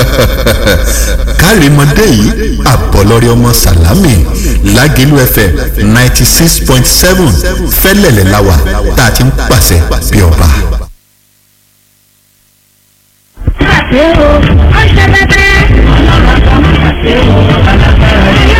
kárìmọ́dé yìí àbọ̀lọ́rẹ́ ọmọ sàlámì lágẹ̀lú fm ninety six point seven fẹ́lẹ̀lẹ̀ láwà tá a ti ń pàṣẹ bí ọba. ṣe o ó ṣe bẹbẹ. ọlọ́run kan máa ṣe o alágbára yẹn.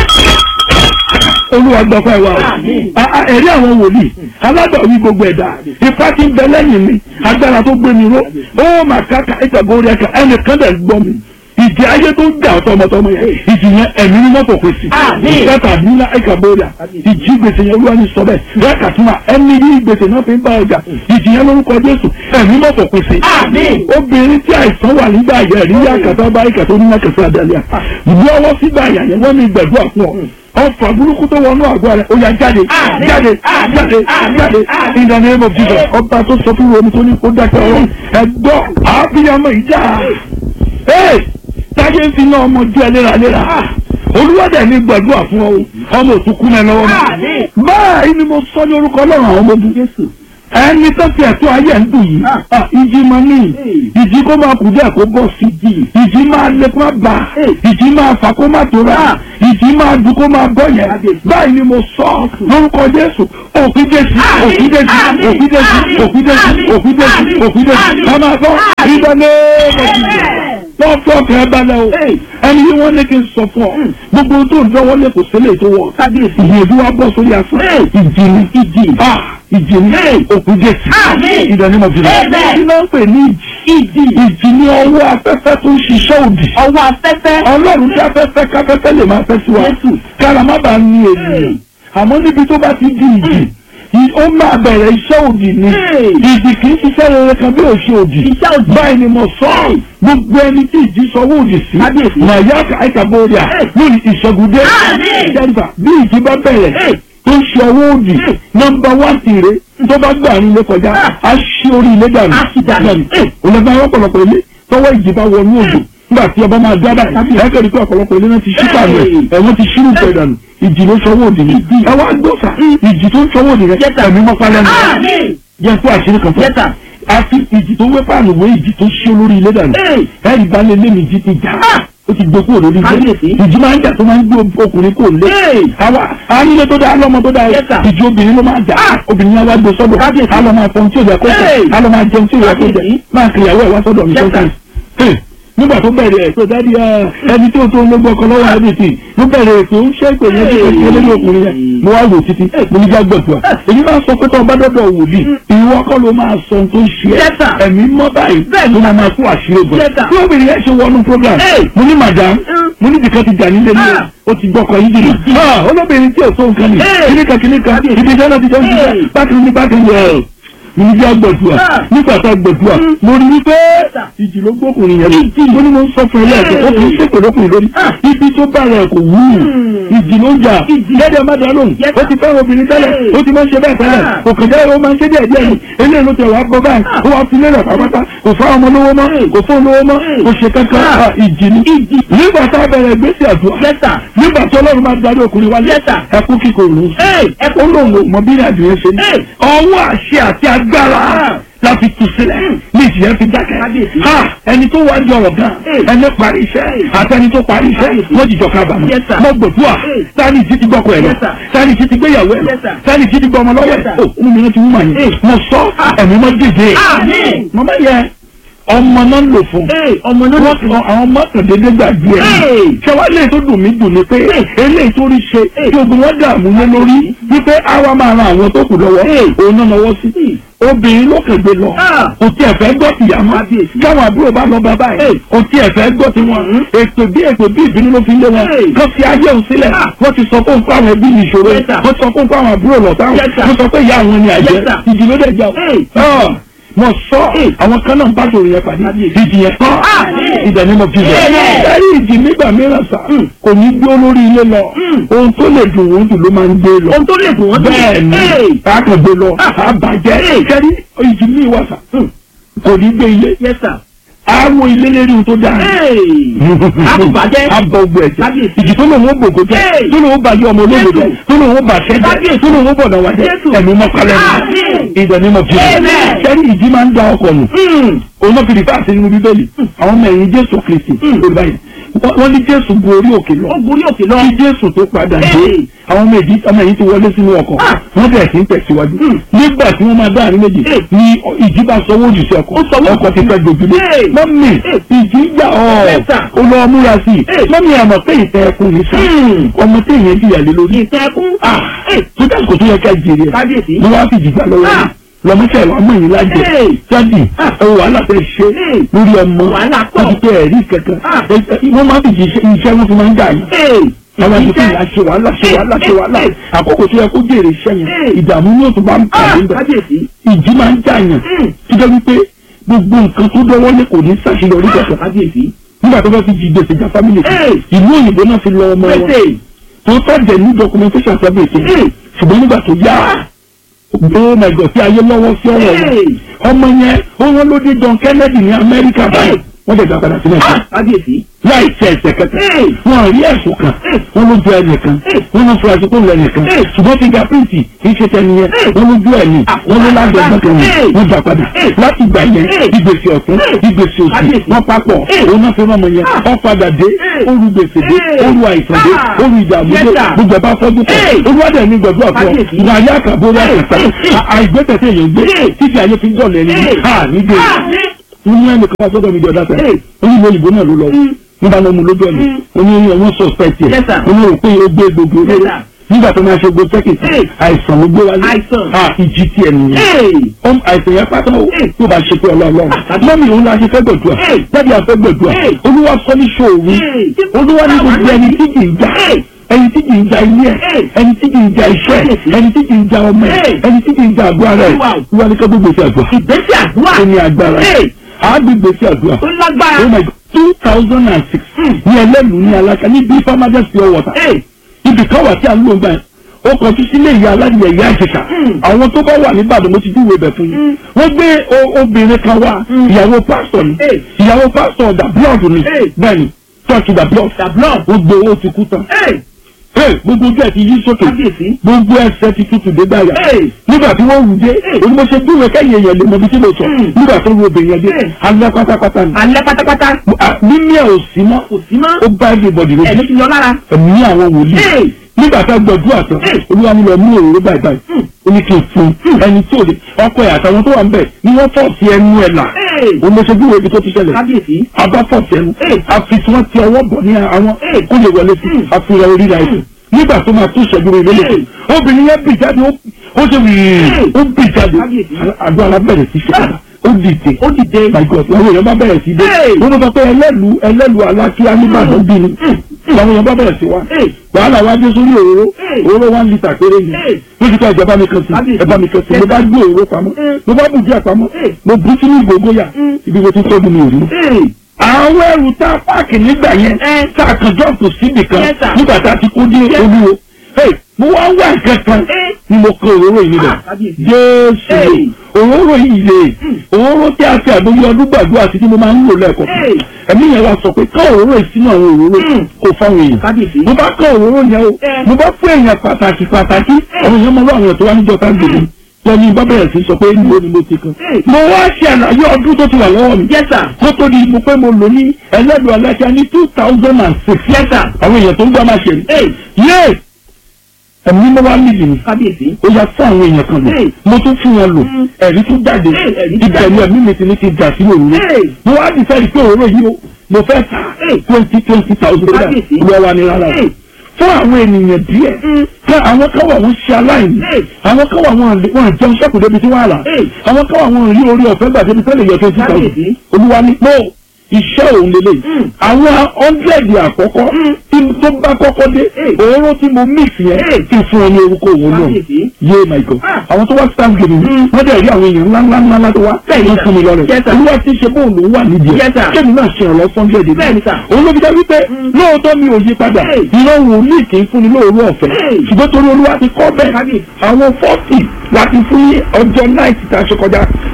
olúwa gbọ́pẹ́ wa o A- a- ẹ̀rí àwọn wòlíì alágbàwí gbogbo ẹ̀dá ipá tí ń bẹ lẹ́yìn mi agbára tó gbé mi ró ó mà káka ìtàgórí ẹ̀ka ẹnìkan dẹ̀ gbọ́ mi ìjì ayé tó ń jà ọ́ tọmọtọmọ yẹn ìjì yẹn ẹ̀mí ní mọ́tò kò sí ìfẹ́ta nílá ìkàbóríà ìjì gbèsè yẹn olúwa ní sọ bẹ́ẹ̀ rẹ́ẹ̀kà tún wà ẹni yí gbèsè náà fi ń bá ọjà ìjì yẹn lórúkọ jésù ẹ̀mí mọ́tò kò sí obìnrin tí àìsàn wà nígbà yẹn rí yá kàtà bá ìkàtà onímọ̀kẹsẹ̀ àdàlẹ́ ìlú ọwọ́ sígbà yẹn yẹn wọ́n ní gbẹ̀dúrà fún ọ ọfà burúkú tó wọnú àgọ́ rẹ̀ ó yá jáde jáde jáde jáde in the name of jesus ọba tó sọ fún omi tó ní kó dákẹ́ ọ̀rọ̀ ẹ̀gbọ́ àbíyamọ ìjà ee táyé ń fi náà ọmọ jẹ́ léraléra olúwàdà ní gbàdúrà fún ọ ọmọ òtúkú náà lọ́wọ́ mi báyìí ni mo sọ ní orúkọ ọlọ́run àwọn ọmọ ogun ẹni tó fi ẹ̀tọ́ ayé ẹ̀ ń dùn yìí ah, ìjì máa ní ìjì kó máa kù díẹ̀ kó bọ̀ sí ìjì máa lé kó máa bà ìjì máa fà kó máa tóra ìjì máa dùn kó máa bọ̀ yẹn báyìí ni mo sọ lórúkọ jésù òfin jésù òfin jésù òfin jésù òfin jésù òfin jésù òfin jésù ká máa sọ ìdáná wọ́n fọ́ ọkàn ẹ balẹ̀ o ẹni yìí wọ́n ní kí n sọ fún ọ gbogbo ohun tó ń dánwọ́ lé kò sílẹ̀ tó wọ̀ ìyẹ̀dú wa bọ́ sórí asán ìjì ni ìjì ah ìjì ni òkú jésù ìdánimọ̀ jùlọ kí ló ń pè ní ìjì ìjì ni ọwọ́ afẹ́fẹ́ tó ń ṣiṣẹ́ òdì ọwọ́ afẹ́fẹ́. ọlọ́run tí afẹ́fẹ́ káfẹ́fẹ́ lè máa fẹ́ sí wa kára má bàa ní ènìyàn àmọ́ níbi tó bá ti di ìjì ì- ó máa bẹ̀rẹ̀ iṣẹ́ òdì ni ìjì kì í ṣiṣẹ́ rere kan bí òṣè òdì báyìí ni mo sọ ọ́ gbogbo ẹni tí ìjì sọwọ́ òdì sí màyà àìkàbọ̀rìà lórí ìṣẹ́gùdé jẹ́nìfà bí ìjì bá bẹ̀rẹ̀ tó ń ṣe ọwọ́ òdì nọmba wán tìrẹ tó bá gbà ní ilé kọjá á ṣí orí ilé dànù dànù òlẹ́gbẹ́ àwọn ọ̀pọ̀lọpọ̀ ilé tọwọ́ ìjì bá wọnú òdò nígbà tí ọba máa dábàá ẹ kẹ́rì pé ọ̀pọ̀lọpọ̀ ilé náà ti ṣí pàmò ẹ̀ ẹ̀wọ̀n ti ṣírù pẹ̀ dànù ìjì ló sọwọ́ òdì ni ẹ wá gbọ́sà ìjì tó ń sọwọ́ òdì rẹ ẹ̀mí mọ́pá lẹ́nu jẹ́ kó àṣírí kan fún ẹ àfi ìjì tó wé pààlù wé ìjì tó ṣí olórí ilé dànù ẹ̀rì bá lé lémi ìjì ti jà ó ti gbé kúrò lórí ilé ìjì máa ń jà tó máa ń gbé ọkùnrin kò lé àwa ànílé tó dáa lọ́mọ tó dáa ìjì obìnrin ló máa jà obìnrin yẹn wá gbé sọ́dọ̀ á lọ máa fọhun tí ò yẹ kó jẹ á lọ máa jẹun tí ò yẹ kó jẹ máa kìyàwó ẹ̀ wá sọ́dọ̀ mi sọ́kàn nígbà tó bẹ̀rẹ̀ ẹ̀ tó dádì ẹni tó tó ń lọ́gbọ́ ọkọ lọ́wọ́ àdìsí ló bẹ̀rẹ̀ ètò ń ṣe ìpè yẹn tó ṣe lórí ọkùnrin yẹn mo wá wò títí mo ní jágbọ̀dùà èyí máa sọ pé tó ọba dọ́dọ̀ wòlíì ìwọ kọ́ ló máa sọ ohun tó ń ṣe ẹ́ ẹ̀mí mọ́ báyìí ló máa máa kó àṣírí ogun tí obìnrin yẹn ṣe wọnú program mo ní madam mo ní bìkan ti jà nílé ní o ti gbọ́kọ̀ yìí dìnnà olóbìnrin tí ò tó nǹkan ni kíníkan kíníkan ibi iṣẹ́ náà ti jẹ́ òṣìṣẹ́ bákan ní bákan yẹn mo ní bí agbẹ̀dùà nígbà tá a gbẹ̀dùà mo rí wípé ìjì ló gbókùnrin yẹn mo ní mo ń sọ fún ẹ lẹ́ẹ̀kẹ́ ó kì í ṣèpè lókùnrin lórí ibi tó bá rẹ̀ kò wú ìjì ló ń jà gẹ́gẹ́ má dá lóhùn ó ti fẹ́ràn obìnrin tẹ́lẹ̀ ó ti máa ń ṣe bẹ́ẹ̀ tẹ́lẹ̀ kò kàn jẹ́ ó máa ń ṣe díẹ̀ díẹ̀ ni eléyìí ló tẹ̀ wá gbọ́ báyìí ó wá fi lélẹ̀ pápátá kò fá ọmọ lówó mọ́ kò fún lówó mọ́ kò ṣe kankan à, ìjì ni nígbà tá a bẹ̀rẹ̀ ìgbésí àdúrà nígbà tí ọlọ́run máa darí ọkùnrin wa ẹkú kíkorò ló ń sọ ẹkú lòun ò mọ bí ìrìnàjò yẹn ṣe ní ọwọ́ àṣẹ àti agbára láti tù sílẹ̀ ní ìjìyà fi dákẹ́. ha ẹni tó wá jọrọ gan ẹni parí iṣẹ́ àtẹni tó parí iṣẹ́ wọ́n jìjọ kábàámọ̀. mo gbòdúà sani jí ti gbọ́kọ̀ ẹ̀ lọ sani jí ti gbéyàwó ẹ̀ lọ sani jí ti gbọ́ ọmọ lọ́wọ́ ẹ̀ o inú mi náà ti wú màá yẹn mo sọ ẹ̀mí mọ́ dìde. mo bá yẹ ọmọ náà lò fún ọmọ náà lò fún àwọn ọmọ kan dédé gbàgbé ẹ ṣẹwàá lè tó dùn mí dùn ni pé eléyìí tó rí ṣe tí ogun wọn dààmú lé lórí wípé àwa máa ran àwọn tó kù lọ́wọ́ òun náà lọ́wọ́ sí obìnrin ló kàn gbé lọ kò tí ẹ fẹ́ gbọ́ tìyá mọ́ káwọn àbúrò bá lọ bàbá ẹ̀ kò tí ẹ fẹ́ gbọ́ tiwọn ètò bí ètò bí ìbínú ló fi lé wọn kó fi ayé òun sílẹ̀ wọ́n ti sọ fún fún àwọn ẹbí ìṣòro wọ́n sọ fún fún àwọn àbúrò lọ́tà wọ́n sọ pé ìyá àwọn ni àjẹ́ ìdílé dẹ̀ jà ó mo sọ àwọn kan náà ń bá sòrò yẹn pàdé ìdí yẹn kọ́ ìdẹ̀ ni mo fi bẹ̀. ẹ̀rí ìdí nígbà mìíràn sá kò ní gbé olórí ilé lọ ohun tó lè dùn wọ́n dùn ló máa ń gbé lọ. ohun tó lè dùn wọ́n dùn bẹ́ẹ̀ ni a kàn gbé lọ a bàjẹ́ kẹ́rí ìdí mi wà sá kò ní gbé ilé àwọn ilé lérí ohun tó dáa àbùbàjẹ́ abọ ogbó ẹ̀jẹ̀ Kábíyèsí. ìjì tó lòun ó gbòǹgbò jẹ́ Hey. tó lòun ó bàjẹ́ ọmọ olóògbé jẹ́ Jésù. tó lòun ó bàṣẹ́ jẹ́ Kábíyèsí. tó lòun ó bọ̀dọ̀ wá jẹ́ Jésù. ẹ̀mí mọ́kálẹ́ Àmín. ìdẹ̀ ní mọ̀jú Amen. sẹ́ni ìjì máa ń da ọkọ̀ nù òun náà fi rìfà sí nínú bíbélì àwọn ọmọ ẹ̀yìn jésù kristi olùbá yìí Wọ́n- wọ́n ní jésù gun orí òkè lọ ó gorí òkè lọ. kí jésù tó padà dé Hey. àwọn ọmọ èdè ọmọ ẹ̀yìn ti wọlé sínú ọkọ̀ Ah. wọ́n bẹ̀rẹ̀ sí ń tẹ̀síwájú nígbà tí wọ́n máa dá àárín méjì Hey. ni ìjì bá sọwọ́ jù sí ọkọ̀ Ó sọwọ́ ọkọ̀ ti fẹ́ gbòjúlé Hey. mọ́mì Hey. ìjì ń jà ọ́ Yes, sir. ó lọ múra sí i Hey. mọ́mì àmọ̀ pé ìtẹ́ ẹkùn ní sá Hmm. ọmọ tí èèyàn jìyà lé lórí ìtẹ́kùn. ah tó dá kò tó yẹ ká jèrè ẹ̀ kábíyèsí. mo wá fi jìgbà lọ́wọ́ Ah. lọ́mọ́sẹ̀ ọmọ yìí lájẹ Hey. jáde Ah. ẹ wò wàhálà fẹ́ ṣe Hey. lórí ọmọ Wàhálà pọ̀. wọ́n ti pé ẹ̀rí kankan Ah. Ẹ- ẹ- wọ́n máa ń fi jí iṣẹ́ wọn fi máa ń dà yìí àwọn àti fún ìyá ṣe wàhálà ṣe wàhálà ṣe wàhálà àkókò tó yẹ kó jèrè iṣẹ́ yẹn Hey. ìdààmú yóò tún bá ń pàdé ń bẹ̀ kábíyèsí. ìjì máa ń jà yàn Hmm. tó jẹ́ wípé gbogbo nǹkan tó dọ́wọ́ lé kò ní ṣàṣeyọrí kankan kábíyèsí. nígbà tó fẹ́ fi jí gbèsè já fámìlì kan Hey. ìlú òyìnbó náà fi lọ ọmọ wọn pèsè. tó tọ́jẹ̀ ní documentation service Hmm. ṣùgbọ́n nígbà tó yá oh my god tí ayé lọ́wọ́ sí ọ̀rọ̀ wọn Hey. ọmọ yẹn ó wọ́n ló dé John Kennedy ní Amẹ́ríkà báyìí wọ́n dẹ̀ gbà padà sí Nàìjíríà kábíyèsí. láì tẹ ẹsẹ̀ kẹta Hey. wọn rí ẹ̀sùn kan Hey. wọn ló ju ẹnìkan Hey. wọn lọ furasí tó lọ ẹnìkan Hey. ṣùgbọ́n fingerprint kì í ṣe tẹni yẹn Hey. wọn ló ju ẹni Ah. wọn ló lágbẹ̀gbọ́n kan Hey. yẹn wọn gbà padà Hey. láti gbà yẹn Hey. ìgbésẹ̀ ọ̀tún Hey. ìgbésẹ̀ òsì Kábíyèsí. wọn papọ̀ Hey. òun náà fi rán ọmọ yẹn Ah. wọn padà dé Hey. oru gbèsè dé Hey. oru àìsàn dé Ah. oru ìdààmú Yes, dé sir. gbogbo ẹ̀bá fọ́jú pọ̀ Hey. olúwadẹ̀ ní gbọ̀dọ̀ àfọ Kábíyèsí. ìwà ayé àkàbọ̀ orí àkàtà Hey. àìgbẹ́tẹ̀ tí èèyàn gbé Hey. títí ayé fi ń dọ̀lẹ́ ẹni Hey. ha nígbè Ah. wọ́n ní ẹnìkan wá sọ́dọ̀ mi di ọ̀dà tẹ̀ Hey. onímọ̀ òyìnbó náà ló lọ Mm. nígbà náà mo lójú ọ̀nà Mm. oní wọ́n suspect ẹ̀ Yes, sir. oní rò pé ó gbé gbogbo Yes, olóró sir. nígbà tó máa ṣe gbogbo tẹ́kìtì Hey. àìsàn ló gbé wálé Àìsàn. ah ìjì tiẹ̀ nìyẹn Hey. ọm àìsàn yẹn pátá o Hey. tó bá ṣe pé ọlọ́ọ̀lọ́ Ah, mọ́mí òun la ṣe fẹ́ gbẹ̀dúà Hey. jáde àfẹ́ gbẹ̀dúà Hey. olúwa sọ ní ṣòwò Hey. olúwa ní gbogbo ẹni tí kì í jà Hey. ẹni tí kì í jà ilé ẹ̀ Hey. ẹni tí kì í jà iṣẹ́ ẹ̀ Kábíyèsí. ẹni tí kì í jà ọmọ ẹ̀ Hey. ẹni tí kì í jà àgọ́ ara ẹ̀ Wow. olúwa ní ká gbogbo ìṣe àgbà ìgbésẹ̀ àdúrà. ó ní agbára Hey. àágbègbè sí àdúrà ó lágbára. oh my god two thousand and six ní ẹlẹ́nu ní alága ní bí farmers pure water Hey. ibì kan wà tí a ń lò ń gbà yẹn ó kọjú sílé ìyá aládìyẹ ìyá ìjẹta Mm. àwọn tó bá wà ní Ìbàdàn mo ti júwèé bẹ̀ fún yín wọ́n gbé o- obìnrin kan wá ìyàwó pásítọ̀ ni Hey. ìyàwó pásítọ̀ da blood ni Hey. bẹ́ẹ̀ ni church da blood The blood. gbogbo owó ti kú tán Hey. Hey, gbogbo ojú ẹ̀ ti yí sókè kábíyèsí. gbogbo ẹsẹ̀ ti tutù dé gbàyà Hey. nígbà tí wọ́n wù dé Hey. onímọ̀ṣẹ́ dúró kẹ́yìn èèyàn lè mọ ibi tí mo sọ Mm. nígbà tó wù obìnrin yẹn dé Hey. alẹ́ pátápátá ni alẹ́ pátápátá. Ah, mímí ẹ̀ ò sí mọ́ kò sí mọ́. ó bá everybody lójú ẹ̀mí ti lọ lára. ẹ̀mí àwọn wòlíì Hey. nígbà tá a gbọdúrà tán Hey. olúwa ni lọ mú òróró báyìí báyìí ó ní kí n fún un ẹni tí ò lè ọkọ ẹ̀ àtàwọn tó wà ń bẹ̀ ni wọ́n fọ̀ sí ẹnu ẹ̀ là Hey. olóṣèlú ibi tó ti ṣẹlẹ̀ kábíyèsí. abá fọ̀ sí ẹnu Hey. àfi tí wọ́n ti ọwọ́ bọ̀ ní àwọn Hey. kó lè wọlé sí Hmm. àfihàn orí ra ẹ̀sìn nígbà tó máa tún ìṣẹ́jú rẹ̀ lélẹ̀ Hey. obìnrin yẹn bì jáde ó ó ṣe wìrì Hey. ó bì jáde Kábíyèsí. àdó alábẹ̀rẹ̀ sí ṣe padà ó dìde ó dìde. my god àwọn èèyàn bá bẹ̀rẹ̀ sí dé Hey. wọ́n bá sọ pé ẹlẹ́lu ẹlẹ́lu alákíá nígbàdàn bí ni àwọn èèyàn bá bẹ̀rẹ̀ sí wa Hey. wàhálà wa dé sórí òróró Hey. òróró one litre péré ni Hey. wọ́n ti ká ìjọba mi kan sí Kábíyèsí. ẹ̀bá mi kan sí mo bá gbé òróró pamọ́ Mm. mo bá bù díẹ̀ pamọ́ Hey. mo bú sínú ìgbògbóyà Mm. ibi mo ti tọ́jú mi ò rí Hey. àwọn ẹrù tá a páàkì nígbà yẹn Eh. tá a kàn jọ́ọ̀tù síbì kan Yes, sir. nígbà tá a ti kó dé Yes. olúwo Hey, mo wá wá nǹkan kan Eh. ni mo kó òróró yìí níbẹ̀ Ah, kábíyèsí. jésù Hey. òróró yìí lè òróró tí a fi àdóyè ọdún gbàdúrà sí tí mo máa ń lò lẹ́ẹ̀kọ́ Hey. ẹ̀mí yẹn wá sọ pé ká òróró yìí sínú àwọn òróró Mm. kò fáwọn èèyàn kábíyèsí. mo bá kọ́ òróró yẹn o Eh. mo bá fún èèyàn pàtàkì pàtàkì àwọn èèyàn máa wá àwọn èèyàn tó wá níjọ ká gbèrè lẹ́ni bá bẹ̀rẹ̀ sí sọ pé níbo ni mo ti kan Hey. mo wá ṣe àlàyé ọdún tó ti wà lọ́wọ́ mi yes sir. kó tó di mo pé mo lò ní ẹlẹ́dùn aláṣà ní two thousand and six yes sir. àwọn èèyàn tó ń gbá máa ṣe rí Hey. yé ẹ̀mí mo wá nídìí mi kábíyèsí. ó yá fún àwọn èèyàn kan lò Hey. mo tún fún wọn lò Mm. ẹ̀rí tún jáde Hey, ẹ̀rí tún ìbẹ̀rù jáde. ẹ̀mí mi ti ní ti dà sí òróró Hey. mo wá dìfẹ́ pé òróró yìí o mo fẹ́ ta Hey. twenty twenty thousand naira Kábíyèsí. olúwa wa ni rárá o Hey. fún àwọn ènìyàn díẹ̀ Mm. fún àwọn kan wà wọ́n ṣe aláìní Hey. àwọn kan wà wọ́n àlè- wọ́n jẹun sẹ́kù débi tí wọ́n àlà Hey. àwọn kan wà wọ́n rí orí ọ̀fẹ́ gbà débi tẹ́lẹ̀ yọ twenty thousand Kábíyèsí. olúwa ni no iṣẹ́ òun lélẹ̀ Mm. àwọn hundred àkọ́kọ́ Mm. tí tó bá kọ́kọ́ dé Hey. òróró tí mo mix yẹn Hey. kí n fún ọ ní orúkọ òun náà kábíyèsí. yé my god Ah. àwọn tó wá thanksgiving Mm. wọ́n dẹ̀ rí àwọn èèyàn ńlá ńlá ńlá tó wá Bẹ́ẹ̀ni, wọ́n sir. fún mi lọ rẹ̀ Yes, sir. olúwa ti ṣe bóun lòún wà nídìí ẹ̀ Yes, sir. kémi náà ṣe ìrànlọ́ sunday dé Bẹ́ẹ̀ni, sir. òun ló fi dá wípé Mm. lóòótọ́ mi ò yí padà Hey. ìran wòlíì kì í fúnni lóòrú ọ̀fẹ́ Hey. ṣùgbọ́n torí olúwa ti kọ́ bẹ́ẹ̀ Kábíyèsí. àwọn fọ́ọ̀tì láti fún ní ọjọ́ náìtì tá a ṣe kọjá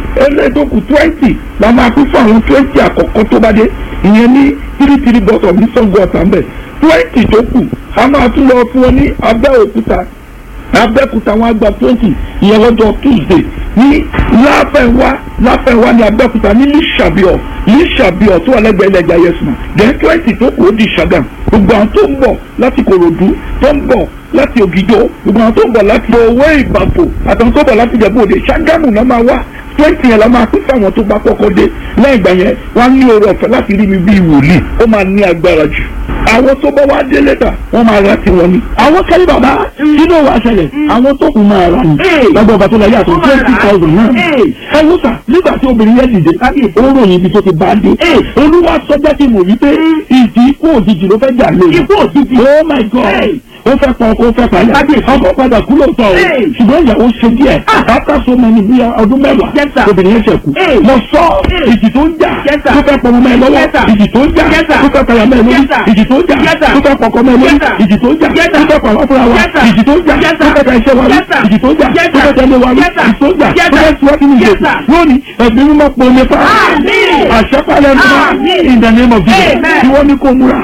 ẹlẹ́ tó kù twenty la máa pín fún àwọn twenty àkọ́kọ́ tó bá dé ìyẹn ní three three bottle ní Ṣàngó Ọ̀tà ńbẹ̀ twenty tó kù a máa tún lọ fún wọn ní Abẹ́òkúta Abẹ́òkúta wọn á gba twenty ìyẹn lọ́jọ́ Tuesday ní láfẹ̀wá láfẹ̀wá ní Abẹ́òkúta ní Lísàbíọ̀ Lísàbíọ̀ tó wà lẹ́gbẹ̀ẹ́ ilẹ̀ jayẹ̀sùn then twenty tó kù ó di Ṣàgàm gbogbo àwọn tó ń bọ̀ láti Kòròdú tó ń bọ̀ láti Ògìjó gbogbo àwọn tó ń bọ̀ láti owó ìbàfò àtàwọn tó ń bọ̀ láti Ìjẹ̀bú Òde Ṣàgámù náà máa wá twenty yẹn la máa pín fáwọn tó bá kọ́kọ́ dé lẹ́yìn ìgbà yẹn wọ́n á ní oore ọ̀fẹ́ láti rí mi bíi wòlíì ó máa ní agbára jù àwọn tó bá wá dé lẹ́tà wọ́n máa ra tiwọn ni. àwọn kẹ́lí bàbá sínú wa ṣẹlẹ̀ àwọn tó kù máa ra ni lágbàá bàtà láyé àtọ̀ twenty thousand náà. ẹ wò sà nígbà tí obìnrin yẹn dìde ó ròyìn ibi tó ti bá dé. olúwa sọjá ti mọ̀ wípé ìdí ikú òjijì ló fẹ́ jà lé. ikú òjijì oh my god ó fẹ́ pọ̀ ó fẹ́ pààyà ọkọ̀ padà kú lóòótọ́ o ṣùgbọ́n ìyàwó ṣe díẹ̀ after so many bí ọdún mẹ́wàá obìnrin yẹn ṣe kú mo sọ ìjì tó ń jà tó fẹ́ pọ̀ mọ́ ẹ lọ́wọ́ ìjì tó ń jà tó fẹ́ pààyà mọ́ ẹ lórí ìjì tó ń jà tó fẹ́ pọ̀kọ́ mọ́ ẹ lórí ìjì tó ń jà tó fẹ́ pààyà fúnra wa ìjì tó ń jà tó fẹ́ ta iṣẹ́ wa rí ìjì tó ń jà tó fẹ́ tẹ̀lé wa rí ìjì tó ń jà tó fẹ́ tiwájú ní ìjẹ̀kù lónìí ẹ̀mí mímọ́ pọ̀ nípa àṣẹ́pálẹ̀ nípa in the name of Jesus tí wọ́n ní kó múra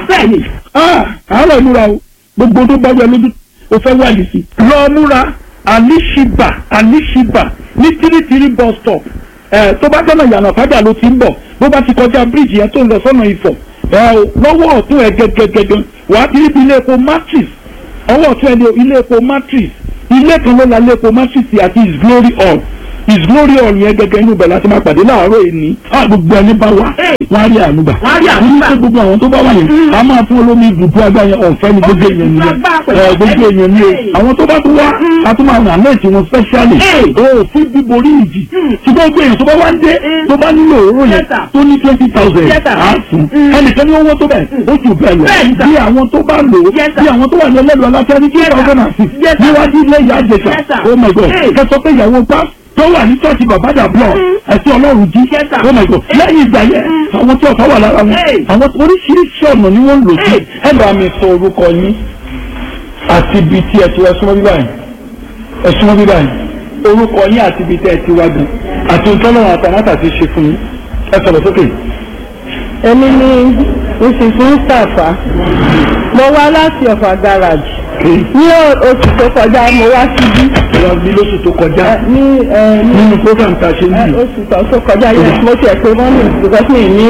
àárọ̀ múra o gbogbo tó bá wẹ lójú o fẹ́ wáyé sí. lọ múra alishiba alishiba ní tírítírí bus stop ẹ tó bá jọ́nà ìyànà fàjà ló ti ń bọ̀ bó bá ti kọjá bíríìjì yẹn tó ń lọ sọ́nà ìfọ̀ ẹ o lọ́wọ́ ọ̀tún ẹ gẹ́gẹ́gẹ́gẹ́ wà á ti rí bí ilé epo matrix ọwọ́ ọ̀tún ẹ ní ilé epo matrix ilé kan ló la ilé epo matrix àti his glory hall his glory hall yẹn gẹ́gẹ́ inú bẹ̀ láti máa pàdé láàárọ̀ èní gbogbo ẹni bá wá wọ́n á rí ànúgbà wọ́n á rí ànúgbà gbogbo àwọn tó bá wà yẹn a máa fún olómi ibùdó agbá yẹn ọ̀fẹ́ ni gbogbo èèyàn ni ẹ gbogbo èèyàn ni o àwọn tó bá tún wá a tún máa ràn lẹ́ẹ̀tì wọn specially o fún bíborí ìjì ṣùgbọ́n gbogbo èèyàn tó bá wá ń dé tó bá nílò òróró yẹn tó ní twenty thousand á fún ẹnìkan ní owó tó bẹ̀ ó jù bẹ́ẹ̀ lọ bí àwọn tó bá lò ó bí àwọn tó wà ní ẹlẹ́lu aláfẹ́ ní two thousand and six níwájú ilé ìyá àjẹsà oh my god kẹsọ pé ìyàwó pa tó wà ní church babada block ẹtí ọlọ́run jí oh my god lẹ́yìn ìgbà yẹn àwọn tí ọ̀tá wà lára wọn àwọn oríṣiríṣi ọ̀nà ni wọ́n ń lò sí. ẹ bá mi sọ orúkọ yín àti ibi tí ẹ ti wá súnmọ́ bíbá yìí ẹ súnmọ́ bíbá yìí orúkọ yín àti ibi tí ẹ ti wá gan àti ìtọ́lọ́run àtàmátà ti ṣe fún yín ẹ sọ̀rọ̀ sókè. èmi ni mrs mustapha mo wá láti ọ̀fà garage ní oṣù tó kọjá mo wá síbí ìwà bí lóṣù tó kọjá ní ẹ ní nínú program tá a ṣe ẹ, níbi. oṣù tó tó kọjá yẹn mo tiẹ̀ pé wọ́n ní because mi ní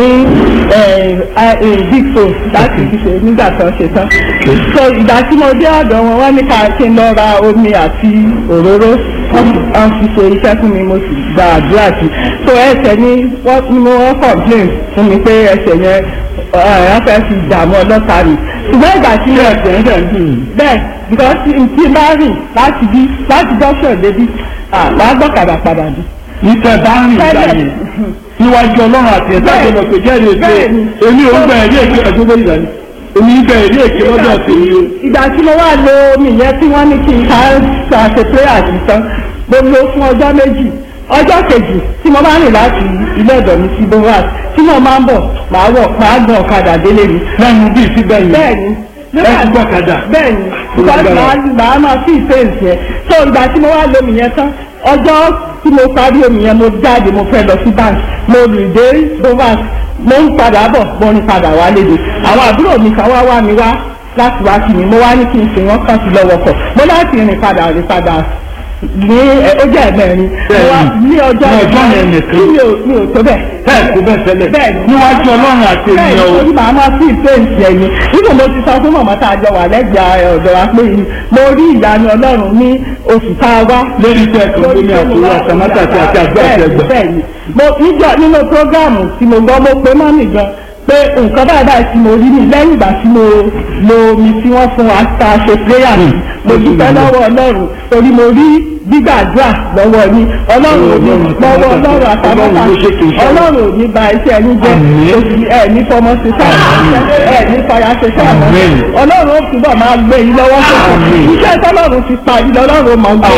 big phone láti fi ṣe nígbà tó ṣe tán so ìgbà tí mo dé ọ̀dọ̀ wọn wọ́n ní ká kí n lọ ra omi àti òróró wọ́n fi ṣe iṣẹ́ fún mi mo sì gba àdúrà sí so ẹsẹ̀ ni wọ́n ni mo wọ́n complain fún mi pé ẹsẹ̀ yẹn wọ́n fẹ́ fi dààmú ọlọ́ta mi ṣùgbọ́n ìgbà tí mo ẹsẹ̀ ń dẹ̀ ń dùn yín. bẹ́ẹ̀ because tí n bá rìn láti bí láti dọ́ṣọ̀ débi wàá gbọ́kadà padà bí. ìtẹ̀ bá ń rìn ìgbà Tẹ́lẹ̀. yẹn níwájú ọlọ́run àti ẹ̀dá Bẹ́ẹ̀. ìjọba pé jẹ́rìí èké Bẹ́ẹ̀ni. èmi ò ń gba ẹ̀rí èké ẹ̀dúgbò ìgbà ni èmi ń gba ẹ̀rí èké lọ́dọ̀ tèmi o. ìgbà tí mo wá lo omi yẹn tí wọ́n ní kí n ká ṣàṣe prayer sí tán mo lo fún ọjọ́ méjì ọjọ́ kejì tí mo máa ń rìn láti ilé ọ̀dọ̀ mi sí bovas tí mo máa ń bọ̀ máa wọ̀ máa gbọ̀n ọ̀kadà délé mi. lẹ́nu bíi síbẹ̀ yìí bẹ́ẹ̀ni ẹ ti gbọ́kadà. bẹ́ẹ̀ni Olùgbàlà. because màá màá máa fi ìfẹ́ǹsì yẹn so ìgbà tí mo wá lo omi yẹn tán ọjọ́ tí mo parí omi yẹn mo jáde mo fẹ́ lọ sí bank mo rìn dé bovas mo ń padà bọ̀ mo ń padà wá léde àwọn àbúrò mi kan wá wá mi wá láti wá kí mi mo wá ní kí n sìn wọ́n kàn sí lọ́wọ́ kọ̀ mo láti rìn padà rìn padà ní ẹ, ó jẹ́ ẹ̀mẹ́rin mo wá ní ọjọ́ Ní ọjọ́ yẹn nìkan. tí mi ò mi ò tó bẹ́ẹ̀ bẹ́ẹ̀ kó bẹ́ẹ̀ tẹ́lẹ̀ Bẹ́ẹ̀ni. níwájú ọlọ́run àti bẹ́ẹ̀ ènìyàn o. ni màá máa fi ìfẹ́ǹsì ẹ̀yìn nínú mo ti sọ fún màmá tá a jọ wà lẹ́gbẹ̀ẹ́ ọ̀dọ̀ wa pé mo rí ìyanu ọlọ́run ní oṣù tá a wá. lórí tẹ́ ẹ̀kọ́ lórí àtúrò àtàmátà àti àti àgbà àti ẹgbà. bẹ́ẹ̀ni mo níjọ nínú prógáàmù tí mo gbọ́ mo pé mọ́mì gan pé nǹkan báyìí báyìí tí mo rí ni lẹ́yìn ìgbà tí mo lo omi tí wọ́n fún wa tá a ṣe pléyà mi mo dúpẹ́ lọ́wọ́ ọlọ́run torí mo rí gbígbàdúrà lọ́wọ́ ní ọlọ́run ò ní lọ́wọ́ ọlọ́run àtàmọ́ta Ọlọ́run ló ṣe kìí ṣe. ọlọ́run ò ní ba iṣẹ́ ẹni jẹ́ Àmín. oṣù ẹ̀ ní fọmọ ṣe sáà ẹ̀ ní fọyà ṣe sáà mọ́ Àmín. ọlọ́run ó túbọ̀ máa gbé yín lọ́wọ́ sókè Àmín. iṣẹ́ tọ́lọ́run ti parí lọ́lọ́run ó máa gbé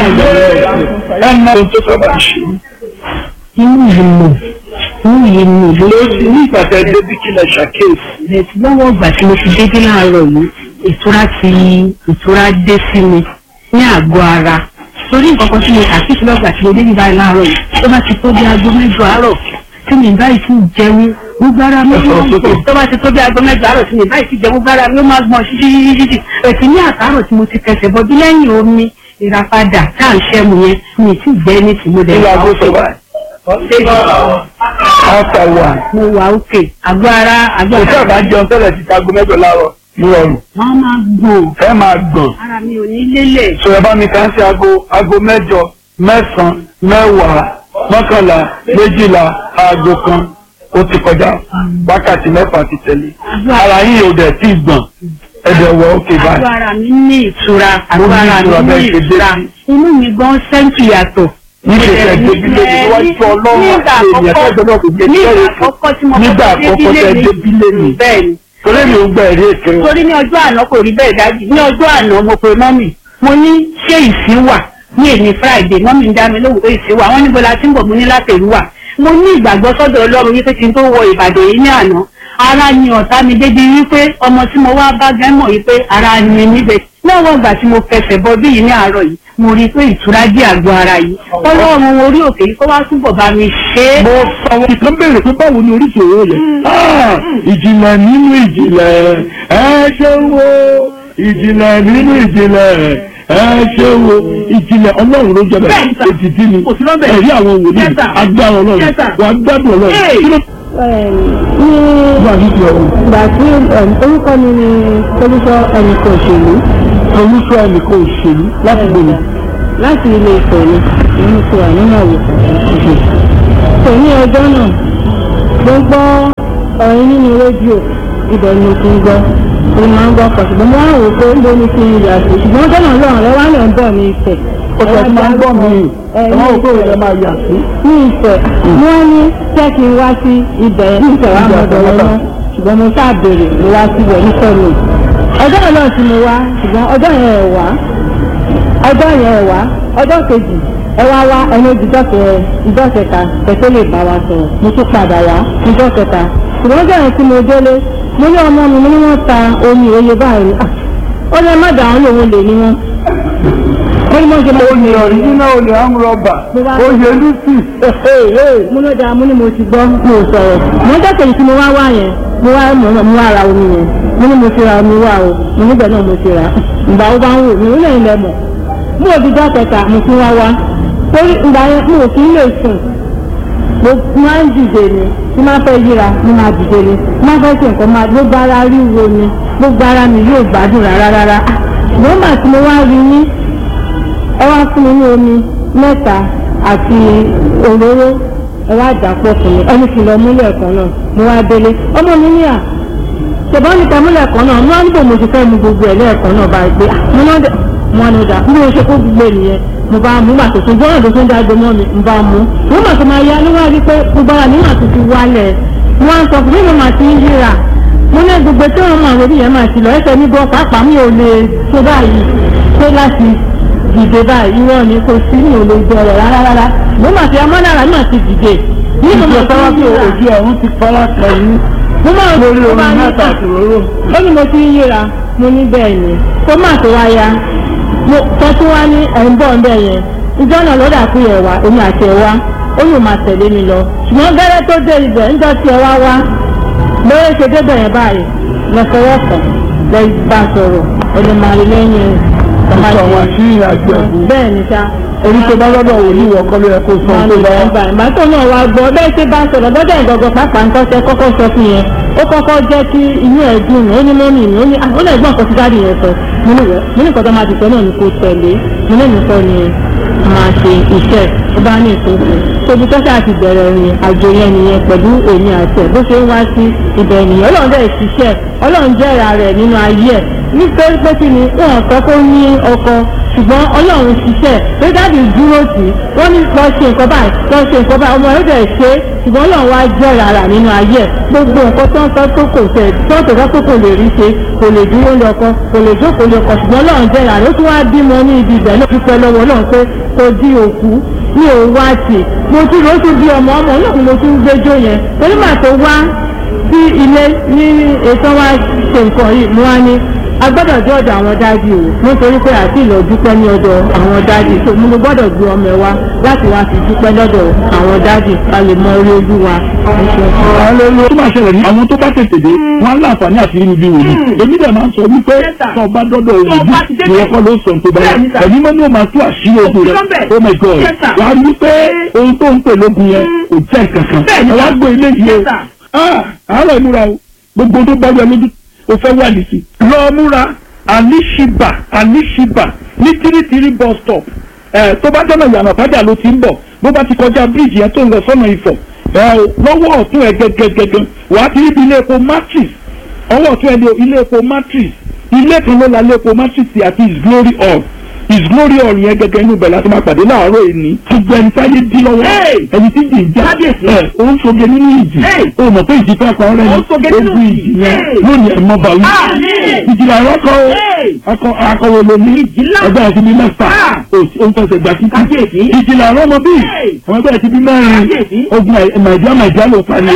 ẹ mọ ohun tó sábà ṣe. inú yìí mọ̀ inú yìí mọ̀ ló lórí ní ìpàtẹ débi kí lẹ ṣàkíyèsí. bẹ̀rẹ̀ tí lọ́wọ́ ìgbà tí mo ti dédé láàárọ̀ yìí ìtura ti ìtura dé sí mi ní àgọ́ ara torí nǹkan kan tí mo kà sí ìfúnlọ́gbà tí mo dé nígbà láàárọ̀ yìí tó bá ti tó bí aago mẹ́jọ àárọ̀ tí mi báyìí ti jẹun gbogbo ara mi ó máa ń gbọ̀n tó bá ti tó bí aago mẹ́jọ àárọ̀ tí mi báyìí ti jẹun gbogbo ara mi ó máa gbọ̀n ṣíṣíṣíṣí ẹ̀sìn ní àtàrọ̀ tí mo ti kẹsẹ̀ bọ́ bí lẹ́yìn omi ìràpadà tá à ń ṣẹ́mu yẹn mi ì tí ì gbẹ́ ní tìmọ́dẹ̀ Ilé aago sọ báyìí. After one. mo wà òkè àgọ́ ara àgọ́ Kò tí ara àbá jẹun tẹ́lẹ̀ ti ta aago mẹ́jọ láàárọ̀ ní ọrùn. wọ́n máa gbọ̀n Ẹ máa gbọ̀n. ara mi ò ní lélẹ̀ Sọ̀rọ̀ bá mi kàn sí aago aago mẹ́jọ mẹ́sàn-án mẹ́wàá mọ́kànlá méjìlá aago kan ó ti kọjá wákàtí mẹ́fà ti tẹ̀lé. Ara yín ò dẹ̀ tí ì gbọ̀n. Ẹ̀dẹ̀ wọ òkè àgọ́ báyìí. ara mi ní ìtura Mo àgọ́ ní ara ìtura mi ní bẹ́ẹ̀ ṣe dé ìtura sí. inú mi gan sẹ́ńtì yàtọ̀. Níṣẹ́ ẹ̀ débi lé mi wájú ọlọ́run nígbà àti ènìyàn àkọ́kọ́ tẹ́jọ́ náà kò gbé nígbà jẹ́rìí fún. àkọ́kọ́ tí mo Nígbà kọ́kọ́ àkọ́kọ́ tẹ́ débi lé mi. bẹ́ẹ̀ ni Torí mi ò gbà èrè èké wọn. torí ní ọjọ́ àná kò rí bẹ́ẹ̀ dájú ní ọjọ́ àná mo pe mọ́mì mo ní ṣé ìsín wà ní èmi friday mọ́mì ń dá mi lóhùn pé ìsín wà wọ́n níbo la ti ń bọ̀ mo ní látẹ̀rú wà mo ní ìgbàgbọ́ sọ́dọ̀ ọlọ́run wípé kí n tó wọ ìbàdàn yìí ní àná ara ni ọ̀tá mi débi wípé ọmọ tí mo wá bá gẹ́ mọ̀ wípé ara ni mi níbẹ̀ lọ́wọ́ ìgbà tí mo fẹsẹ̀ bọ bí yìí ní àárọ̀ yìí mo rí i pé ìtura jẹ́ àgọ́ ara yìí ọlọ́run orí òkè yìí kó wá túbọ̀ bá mi ṣe é. mo sọ ìkan béèrè pé báwo ni oríṣi òwò yẹn Ah, ìjìnlẹ̀ nínú ìjìnlẹ̀ ẹ ṣe wo ìjìnlẹ̀ nínú ìjìnlẹ̀ ẹ ṣe wo ìjìnlẹ̀ ọlọ́run ló jẹ bẹ́ẹ̀ Bẹ́ẹ̀ sà. ètìtì ni Kò sí lọ́bẹ̀. ẹ̀rí àwọn wòlíì Yes, sir. agbára ọlọ́run Yes, sir. wà á gbádùn ọlọ́run Hey. kí ló ní wà ní ìjọ ọ̀hún ìgbà tí orúkọ mi ni olùsọ ẹnìkan òṣèlú olùsọ ẹnìkan òṣèlú láti gbòòrò láti ilé ìfẹ́ mi nínú ti wà nínú àwòkọ́ kò ní ọjọ́ náà mo gbọ́ ọ̀rin nínú rédíò ibẹ̀ ni mo ti ń gbọ́ mo máa ń gbọ́ pọ̀ ṣùgbọ́n mo wá wò pé ló ní kí n yà sí ṣùgbọ́n ọjọ́ náà lọ́rùn rẹ wá lẹ̀ ń bọ̀ ní ìfẹ́ ó sọ fún máa ń gbọ́ mi ọmọ òkú rẹ̀ máa yà sí. ní ìfẹ́ wọ́n ní jẹ́ kí n wá sí ibẹ̀ ní ìfẹ́ wa mọ̀ ọ̀dọ̀ wọn náà ṣùgbọ́n mo ṣáà béèrè mo wá síbẹ̀ nífẹ̀ mi ọjọ́ yẹn náà tí mo wá ṣùgbọ́n ọjọ́ yẹn ẹ̀ wá ọjọ́ yẹn ẹ̀ wá ọjọ́ kejì ẹ wá wá ẹni ìjọ kẹ ìjọ kẹta kẹtẹ lè bá wa sọ̀rọ̀ mo tún padà wá ìjọ kẹta ṣùgbọ́n ọjọ́ yẹn tí mo délé mo ní ọmọ mi mo ní wọ́n ta omi òye báyìí Ah, ó ní ẹ má dà wọ́n lòun lè ní wọn ó ní mo ṣe máa olè ọ̀ríjínà olè amúrọ̀bà oyè lucy mo ló dáa mo ní mo ti gbọ́ mo sọ̀rọ̀ mo ń tẹ̀sẹ̀ tí mo wá wá yẹn mo wá mo mo wá ra omi yẹn mo ní mo ti ra omi wá o mo níbẹ̀ náà mo ti ra ìgbà wo bá ń wò mí ó lẹ́yìn lẹ́mọ̀ mo ò dídá kẹta mo ti wá wá torí ìgbà yẹn mo ò kí ń lè sùn mo máa ń dìde ni tí máa fẹ́ yíra mo máa dìde ni tí máa fẹ́ ṣe nǹkan máa gbogbo ara ríro ni gbogbo ara mi yóò gbádùn rárá rárá mo mà tí mo wá rí yín ẹ wá fún mi ní omi mẹ́ta àti òróró ẹ wá dà pọ̀ fún mi ẹni kì í lọ múlẹ̀ kan náà mo wá délé ọmọ mi ní à ṣùgbọ́n níta múlẹ̀ kan náà mo wá níbo mo ti fẹ́ mu gbogbo ẹ̀ lẹ́ẹ̀kan náà bá gbé mo náà dẹ̀ mo ní dà bí mo ṣe kó gbogbo ènìyàn mo bá mú gbà tuntun gbọ́dọ̀ tó tún dágbé mọ́ mi mo bá mú mo mà tó máa yá ló wá rí pé gbogbo ara mi mà ti fi wálẹ̀ mo wá ń sọ fún mi mo mà ti ń yíra mo ní gbogbo tí wọn máa wọlé yẹn máa ti lọ ẹsẹ̀ mi gan pàápàá mi ò lè ṣe báyìí ṣe láti dìde báyìí irọ́ ni kò sí ní òòlù ìbẹ̀rẹ̀ rárá rárá mo mà ti amọ́nára náà ti dìde ní mo mà ìjọba ti tí ń yíra ojú ọ̀run ti fara kẹ́yìn mo máa ń lórí mo omi máa ń mẹ́ta yíra àti òróró. ó ní mo ti ń yíra mo ní bẹ́ẹ̀ ni kó má tó wá ya mo sọ tí wá ní ẹ̀ ń bọ̀ ń bẹ̀ yẹn ìjọ náà ló dà kú yẹ̀ wá èmi àti ẹ̀ wá ó yóò máa tẹ̀lé mi lọ ṣùgbọ́n gẹ́rẹ́ tó dé ibẹ̀ ń jọ tí ẹ wá wá lórí ṣe débẹ̀ yẹn báyìí lọ́sọ̀rọ̀sọ̀ lẹ́yìn bá sọ̀rọ̀ ẹni máa rí lẹ́yìn ó sọ àwọn àṣírí àjọ ẹ̀bùn bẹ́ẹ̀ ni sá èyí tó bá lọ́dọ̀ wò ní ìwọ̀kọ́ ló yẹ kó sọ tó bá ìgbà ìgbà tó náà wá gbọ́ bẹ́ẹ̀ ṣe bá sọ̀rọ̀ lọ́dọ̀ ìgbọ̀gbọ̀ pàápàá ń tọ́sẹ̀ kọ́kọ́ sọ fún yẹn ó kọ́kọ́ jẹ́ kí inú ẹ̀ dùn ó ní mọ́mì mi ó ní ó lè gbọ́n nǹkan tí dáàdì yẹn sọ mo ní wẹ́ mo ní nǹkan tó máa ti sọ náà ni kò tẹ̀lé mo ní nìkan ni máa ṣe iṣẹ́ ó bá ní ìtòkù tóbi tọ́sẹ̀ àti bẹ̀rẹ̀ rìn àjò yẹn nìyẹn pẹ̀lú èmi àti ẹ̀ bó ṣe ń wá sí ibẹ̀ nìyẹn ọlọ́run dẹ̀ ṣiṣẹ́ ọlọ́run jẹ́ra rẹ̀ nínú ayé ẹ̀ nítorí pé kí ni wọn sọ pé ó ní ọkọ ṣùgbọ́n ọlọ́run ṣiṣẹ́ pé dáàbì dúró tì í wọ́n ní lọ ṣe nǹkan báyìí lọ ṣe nǹkan báyìí ọmọ yóò dẹ̀ ṣe é ṣùgbọ́n ọlọ́run wá jẹ́ rárá nínú ayé ẹ̀ gbogbo nǹkan tó ń sọ tó kò tẹ̀ tó ń tẹ̀sọ́ tó kò lè rí ṣe kò lè dúró lọ́kọ kò lè jókòó lọ́kọ ṣùgbọ́n ọlọ́run jẹ́ rárá ó tún wá bímọ ní ibi ibẹ̀ náà dúpẹ́ lọ́wọ́ ọlọ́run pé kò di òkú ní òun wá tì mo tún ló tún bí ọmọ ọmọ náà ni mo tún gbẹjọ yẹn torí màá tó wá sí ilé ní ètò wa ṣe nǹkan yìí mo wá ní a gbọ́dọ̀ dé ọ̀dọ̀ àwọn dájú o nítorí pé àti ìlọ dúpẹ́ ní ọ̀dọ̀ àwọn dájú tó mo gbọ́dọ̀ gbé ọmọ ẹ wá láti wá fi dúpẹ́ lọ́dọ̀ àwọn dájú ká lè mọ orí ojú wa. Hallelujah. tó máa ṣẹlẹ̀ ní àwọn tó bá tètè dé wọn á láǹfààní àti inú bí wòlíì èmi dẹ̀ máa ń sọ wípé tó o bá dọ́dọ̀ òwúdí ìwọ kọ́ ló sọ tó bá yẹ ẹ̀mí mọ́ ní o máa tú àṣírí ogun rẹ̀ oh my god wàá rí pé ohun tó ń pè lógun yẹn kò jẹ́ kankan ẹ wá gbé ilé yìí o àárọ̀ ìmúra o gbogbo tó bá yẹ lójú o fẹ́ wà nìsí. lọ múra àníṣìbà àníṣìbà ní tírítírí bus stop ẹ tó bá jọ́nà ìyànà fájà ló ti ń bọ̀ bó bá ti kọjá bíríìjì yẹn tó ń lọ sọ́nà ìfọ̀ ẹ lọ́wọ́ ọ̀tún ẹ gẹ́gẹ́gẹ́gẹ́ wàá ti rí bí ilé epo matrix ọwọ́ ọ̀tún ẹ ní ilé epo matrix ilé kan ló la ilé epo matrix àti his glory hall his glory hall yẹn gẹ́gẹ́ inú bẹ̀ láti máa pàdé láàárọ̀ èní gbogbo ẹni táyé dí lọ́wọ́ ẹni tí jì ń já ẹ ó ń soge nínú ìjì ó mọ̀ pé ìjì fẹ́ pa ọ́rẹ́ ni ogun ìjì yẹn lónìí ẹ̀ mọ́ bàwí ìjìlá ẹ̀rọ kọ́ akọ akọwé lomi ẹgbẹ́ ẹ̀sìn bíi mẹ́fà ó ń fẹsẹ̀ gbà títí ìjìlá ẹ̀rọ ọmọ bíi àwọn ẹgbẹ́ ẹ̀sìn bíi mẹ́rin ogun màìjíá màìjíá ló pa ni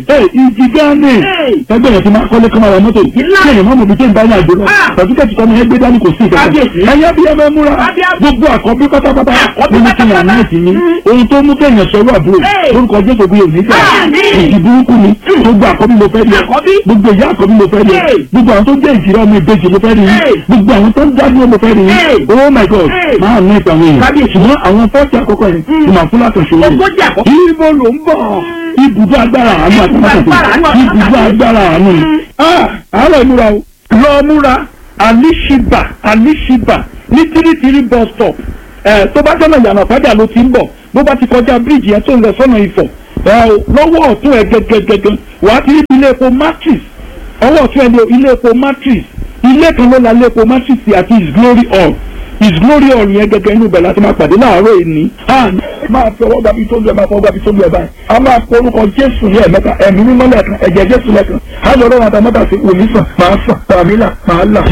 ìjì gánì ẹgbẹ́ ẹ̀sìn máa kọ́lé kọ́mọ àwọn mọ́tò kí ẹ̀yìn mọ́mọ́ bíi tó ń bá ní àjò lọ pàtúkẹ́tì kọ́mọ ẹgbẹ́ dání kò sí ìkẹ́kẹ́ ẹ̀yẹ́ bí ẹ fẹ́ múra gbogbo àkọ́bí pátápátá ló ní kíni àná ẹ̀sìn yín ohun tó mú kéèyàn sọ̀rọ̀ àbúrò lórúkọ jésù bí òní jà ìdí burúkú ni gbogbo àkọ́bí mo fẹ́ rí gbogbo ìyá àkọ́bí mo fẹ́ rí gbogbo àwọn tó jẹ́ ìjìrá ọmọ ìbejì mo fẹ́ rí gbogbo àwọn tó ń dádúró mo fẹ́ rí oh my god máa ní ìtàn àwọn èèyàn ṣùgbọ́n àwọn fọ́ọ̀tì àkọ́kọ́ yẹn ni màá fún látọ̀ṣe wọn. ibo ló ń bọ̀ ibùdó agbára àánú àti mọ́tò ibùdó agbára àánú ni. àárọ̀ ìmúra o lọ múra àníṣìbà àníṣìbà ní tírítírí bus stop ẹ tó bá jọ́nà ìyànà fájà ló ti ń bọ̀ bó bá ti kọjá bíríìjì yẹn tó ń lọ sọ́nà ìfọ̀ ẹ lọ́wọ́ ọ̀tún ẹ gẹ́gẹ́gẹ́gẹ́ wàá ti rí ilé epo matrix ọwọ́ ọ̀tún ẹ ní ilé epo matrix ilé kan ló la ilé epo matrix àti his glory hall his glory hall yẹn gẹ́gẹ́ inú bẹ̀ láti máa pàdé láàárọ̀ èní. máa fi ọwọ́ gbàbí tó lu ẹ̀ máa fọwọ́ gbàbí tó lu ẹ̀ báyìí a máa pe orúkọ jésù ní ẹ̀mẹ́ta ẹ̀mí mímọ́ lẹ́ẹ̀kan ẹ̀jẹ̀ jésù lẹ́ẹ̀kan á lọ rọrùn àtàmọ́tà sí òní sàn máa sàn tàbí là máa là.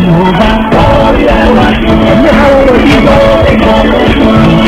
ẹ̀mí àwọn ọ̀rọ̀ yìí lọ.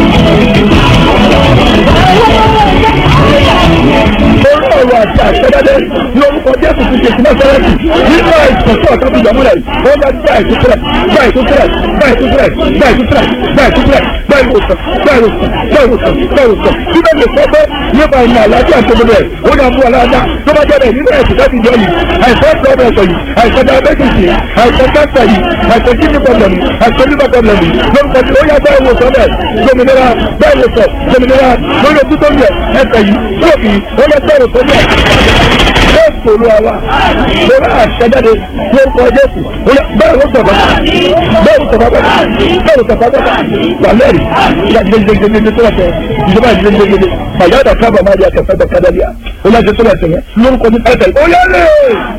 orí ọ̀rọ̀ àti àṣẹ́dáde ní orúkọ jésù ti ṣe ìsinmi sẹ́rẹ́tì nínú àìsàn tí ọ̀tá fi yọ̀ múlẹ̀ ó bá gbá ìtúsílẹ̀ gbá ìtúsílẹ̀ gbá ìtúsílẹ̀ gbá ìtúsílẹ̀ gbá ìtúsílẹ̀ gbá ìwòsàn gbá ìwòsàn gbá ìwòsàn gbá ìwòsàn bí bẹ́ẹ̀ lè sọ pé nípa ìmọ̀ àlàáfíà tó gbọdọ̀ ẹ̀ ó dà mú aláàdá tó bá jẹ́ bẹ́ẹ̀ nínú ẹ̀sìn láti jọ yìí àìsàn pọ́blẹ̀sọ̀ yìí àìsàn diabetes yìí àìsàn cancer yìí àìsàn kidney problem yìí àìsàn liver problem yìí lórúkọ tí ó yá bẹ́ẹ̀ wòsàn bẹ́ẹ̀ gbòmìnira bẹ́ẹ̀ wòsàn gbòmìnira lórí ojú tó ń yẹ ẹsẹ̀ yìí lóòkì ó lọ bẹ́ẹ̀ wòsàn bẹ́ẹ̀ yóò sòrò àwa lórí àṣẹjáde lórúkọ jésù bẹ́ẹ̀ ló sọ̀rọ̀ bẹ́ẹ̀ ló sọ̀rọ̀ bẹ́ẹ̀ ló sọ̀rọ̀ bẹ́ẹ̀ wà lẹ́rì ìyá gidigidigidi tó lọ́tẹ̀ ìjọba gidigidigidi bàyá ọ̀dà kábà máa di akẹ́fẹ́ bẹ̀ kádàlíà ó lọ́jọ́ tó lọ́tẹ̀ yẹn lórúkọ ní pẹ́ẹ́tẹ̀ ó lẹ́rì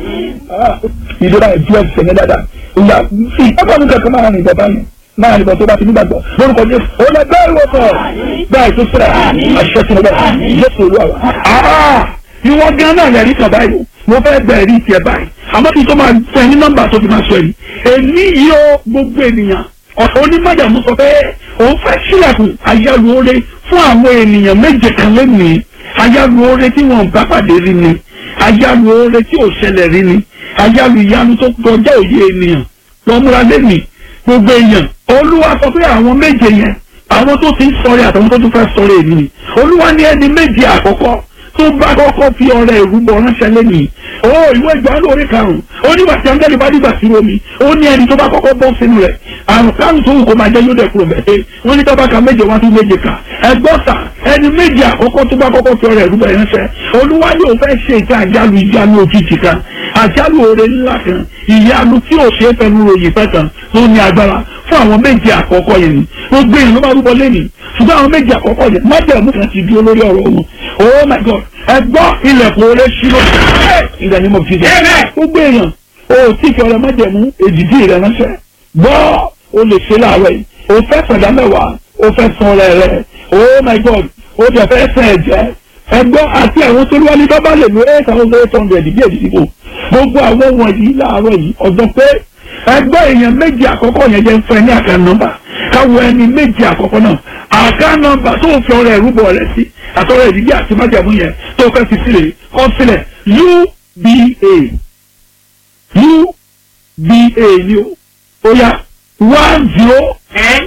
ìjọba ìjú ẹ̀sẹ̀ yẹn dáadáa ìyá fi ọkọ̀ mi kẹ̀kẹ́ máa rìn ìjọba yẹn máa nìkan tó bá ti nígbàgbọ́ lórúkọ jésù ó lẹ bẹ́ẹ̀ ló sọ bẹ́ẹ̀ tó sẹ́ra àṣẹ tí mo bẹ̀ jésù olúwa wa. ìwọ gan náà lẹ́rìí kan báyìí mo fẹ́ bẹ̀rẹ̀ rí tiẹ̀ báyìí àmọ́ kí n tó máa fẹ́ ní nọ́mbà tó fi máa sọ yìí èmi yìí ó gbogbo ènìyàn ọ̀sán onímọ̀jàmú sọ pé òun fẹ́ sílẹ̀kùn àyálù oore fún àwọn ènìyàn méje kan lónìí àyálù oore tí wọn bá pàdé rí ni àyálù oore tí ò ṣẹlẹ̀ rí ni àyálù ìyanu tó kọjá òye ènìyàn lọ́múra lẹ́nìí gbogbo èèyàn olúwa sọ pé àwọn méje yẹn àwọn tó ti ń sọ̀rẹ́ àtàwọn tó tún fẹ́ sọ̀rọ̀ èmi ni olúwa ní ẹni méje àkọ́kọ́ tó bá kọ́kọ́ fi ọrẹ ìrúbọ ránṣẹ́ lẹ́nìí ó ìwé ìgbà lórí karùn-ún ó ní bàtí angẹ́lì bá dìgbà sí omi ó ní ẹni tó bá kọ́kọ́ bọ́ sínú rẹ̀ àrùn kárùn tó wù kó máa jẹ́ yóò dẹ̀ kúrò bẹ́ẹ̀ wọ́n ní tọ́ba ka méje wá tún méje kà ẹgbọ́n sà ẹni méje àkọ́kọ́ tó bá kọ́kọ́ fi ọrẹ ìrúbọ ránṣẹ́ olúwa yóò fẹ́ ṣe ìta àjálù ìjánu òjijì kan àjálù oore ńlá kan ìyanu tí ò ṣe é fẹnu ròyìn fẹ́ kan tó ní agbára fún àwọn méje àkọ́kọ́ yẹn ni gbogbo èèyàn ló bá rúbọ lẹ́nìí ṣùgbọ́n àwọn méje àkọ́kọ́ yẹn májẹ̀mú kan ti dúró lórí ọ̀rọ̀ wọn oh my god ẹ gbọ́ ilẹ̀kùn oore ṣírò ìgbà ni mo fi jẹ gbogbo èèyàn o tí fi ọrẹ májẹ̀mú èdìdí rẹ ránṣẹ́ gbọ́ o lè ṣe láàárọ̀ yìí o fẹ́ sọ̀dá mẹ́wàá o fẹ́ san ọrẹ rẹ oh my god o jẹ fẹ́ sẹ̀ ẹ̀jẹ̀ ẹgbọ́ àti àwọn tó wá ní bábá lè lo eight thousand eight hundred bí èdìdí kò gbogbo àwọn wọ̀nyí láàárọ̀ yìí ọ̀dọ́ pé ẹgbẹ́ èèyàn méjì àkọ́kọ́ yẹn jẹ́ ń fẹ́ ní àká nọ́mbà káwọ ẹni méjì àkọ́kọ́ náà àká nọ́mbà tó fi ọrẹ ìrúbọ rẹ sí àtọ́rọ̀ ìdílé àti májàmú yẹn tó fẹ́ fi sílẹ̀ kọ́ sílẹ̀ uba uba ni o ó yá one zero ten